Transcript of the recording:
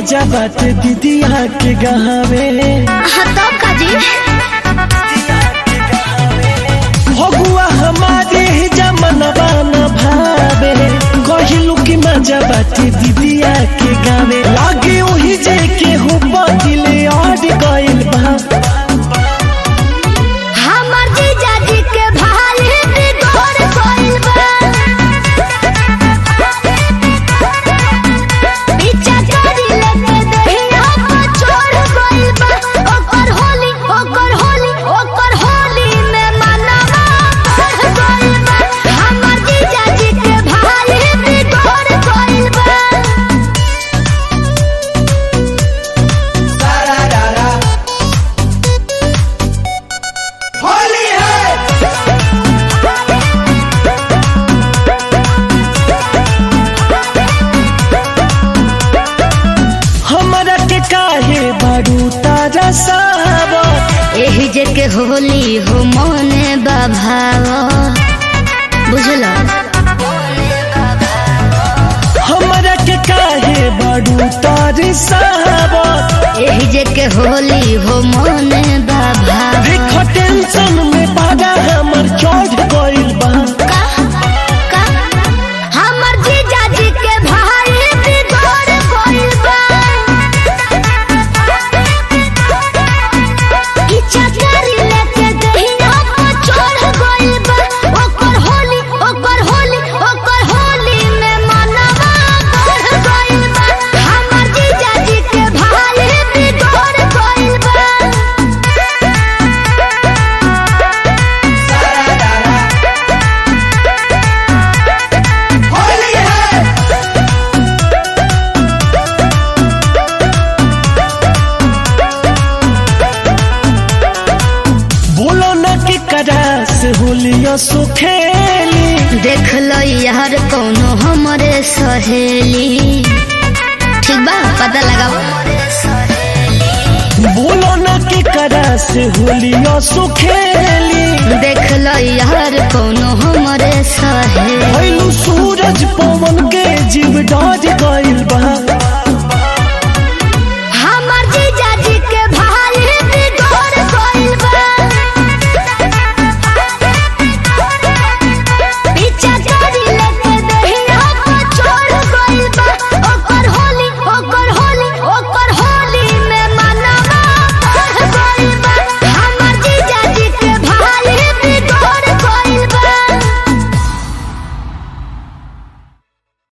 मजा बात दीदिया के गहावे हाँ तब का जी भगुआ हमारे जमनवा न भावे कहिलू की मजा बात दीदिया के गावे लागे वही जे के हो बदिले और गइल बा हमर जीजा जी के भाई बिगड़ गइल बा पीछा करी लेके दहिया पर चढ़ गइल बा ओकर होली ओकर होली ओकर होली में मनवा बढ़ गइल बा हमर जीजा जी के भाई बिगड़ गइल बा हमरा के काहे बारू तारा सावर एही जे के होली हो मने बाभाव बुझल हमरा के काहे बारू तारी सावर एही जे के होली हो मने बाभाव देख टेंशन में पागा हमर चढ़ गइल बा का का हमर जीजा जी के भाई बिगड़ गइल बा इच्छा करी लेके दहिया पर चढ़ गइल बा ओकर होली ओकर होली ओकर होली में मनवा बढ़ गइल बा हमर जीजा जी के भाई बिगड़ गइल बा बोलो न कि करा से होलिया सुखेली देख लो यार कौनो हमरे सहेली ठीक बा पता लगाओ बोलो न कि करा से होलिया सुखेली देख लो यार कौनो हमरे सहेली भइलू सूरज पवन के जीव डर गइल बा